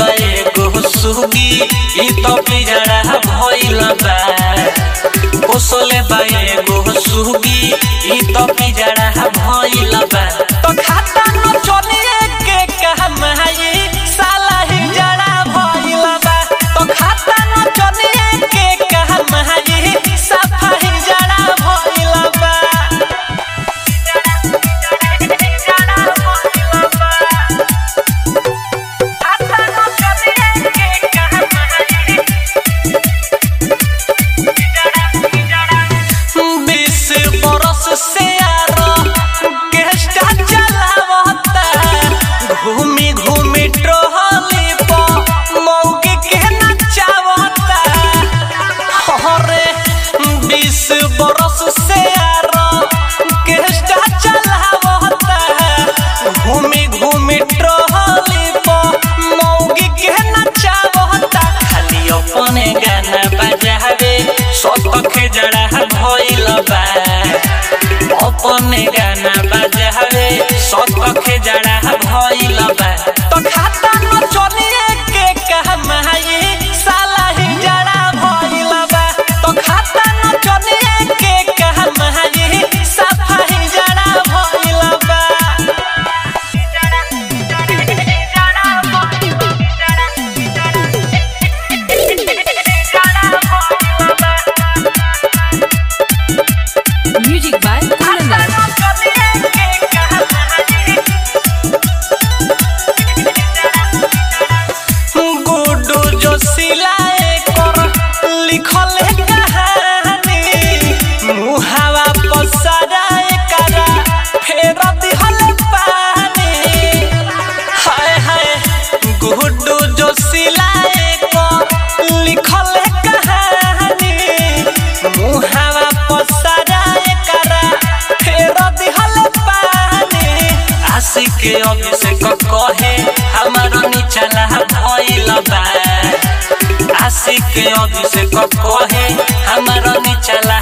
बा एगो सुगी ई तो पिजड़ा भइल बा पोसले बा एगो सुगी ई तो पिजड़ा भइल बा तो खाता न चलिए के कहमाई साला ही जड़ा भइल बा तो खाता न चलिए के कहमाई सफा ही जड़ा भइल बा जड़ा भइल बा खाता न चलिए के कहमाई बीस बरस से आरो गेस्टा चलावता घूमी घूमी ट्रोहली पर मौके के नचावता अरे बीस बरस से आरो गेस्टा चलावता घूमी घूमी ट्रोहली पर मौके के नचावता खाली अपने गाना बजावे सतखे जड़ा भइल बा अपने गाना बजावे सतखे जड़ा भइल बा तो खाता न चलिए के कहमाई साला ही जड़ा भइल बा तो खाता न चलिए के कहमाई सफा ही जड़ा भइल बा Music by Kunandar. गुडू जो सिलाए कर लिखल कहानी मुहावा पसराए करा फेर दिहल पानी हाय हाय गुडू जो सिलाए कर लिखल कहानी मुहावा पसराए करा फेर दिहल पानी आशिक अभिषेक कहे हमारा निचला भइल बा आशिक अभिषेक कहे हमारा निचला